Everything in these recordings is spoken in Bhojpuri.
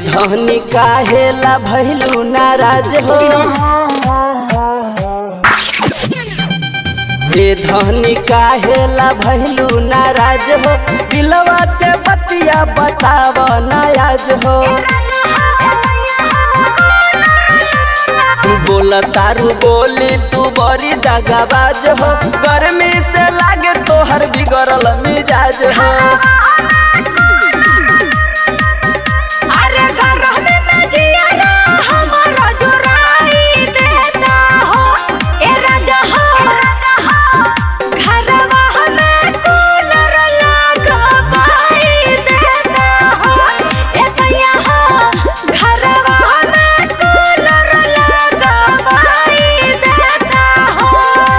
धनी काहेला भैलू नाराज हो ये धनी काहेला भैलू नाराज हो दिलवा के बतिया बताव नयाज हो बोल तारू बोली तू बड़ी दगाबाज हो गर्मी से लागे तोहर बिगड़ल मिजाज हो अरे गरमी में जियारा हमारा जुराई देता हो ए राजा हो घरवा हमें कूलर लगवाई देता हो ए सैया हो घरवा हमें कूलर लगवाई देता हो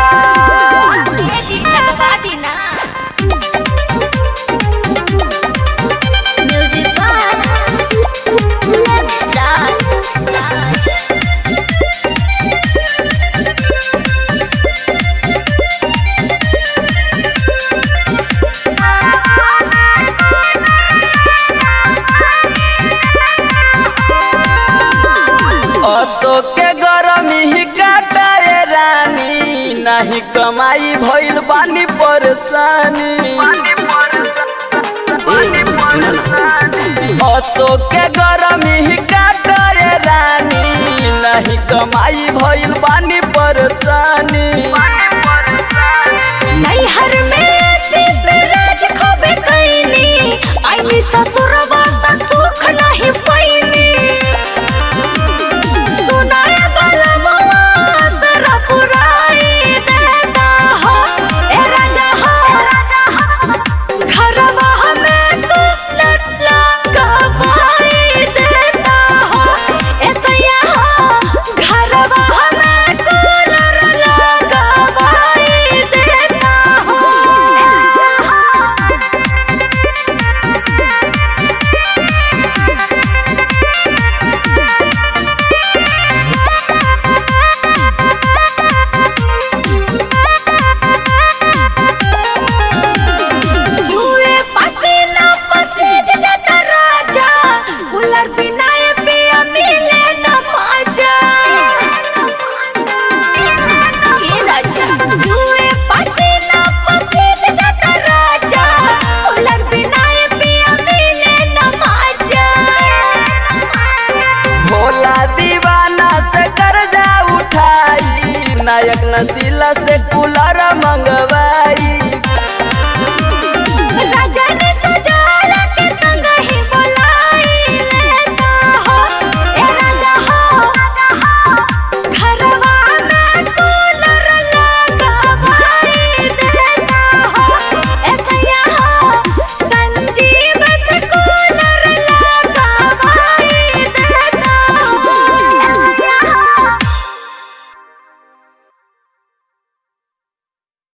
ए जी लगवा दी ना Music Let's start. अशोक के गरमी ही काटाए रानी नहीं कमाई भइल बानी परेशानी ए, सुनो ना। अशोक के गरमी ही काटाए रानी नहीं कमाई भइल बानी परेशानी नैहर में सिर्फ राज खोबे कैनी आई ससुरवा त सुख नहीं पैनी सुनाए वाला मवा सरा पुराई देता हो ए राजा हो घरवा हमें तू लटला कबाई देता हो ए सैया हो घरवा हमें कूलर लगवाई देता हो जुए पसीना पसीज जाता राजा कूलर बिना ये पिया मिले न मजा ये राजा जुए पसीना पसीज जाता राजा कूलर बिना ये पिया मिले न मजा भोला दीवाना से कर्जा उठाई नायक नसीला से कूलर मंगवा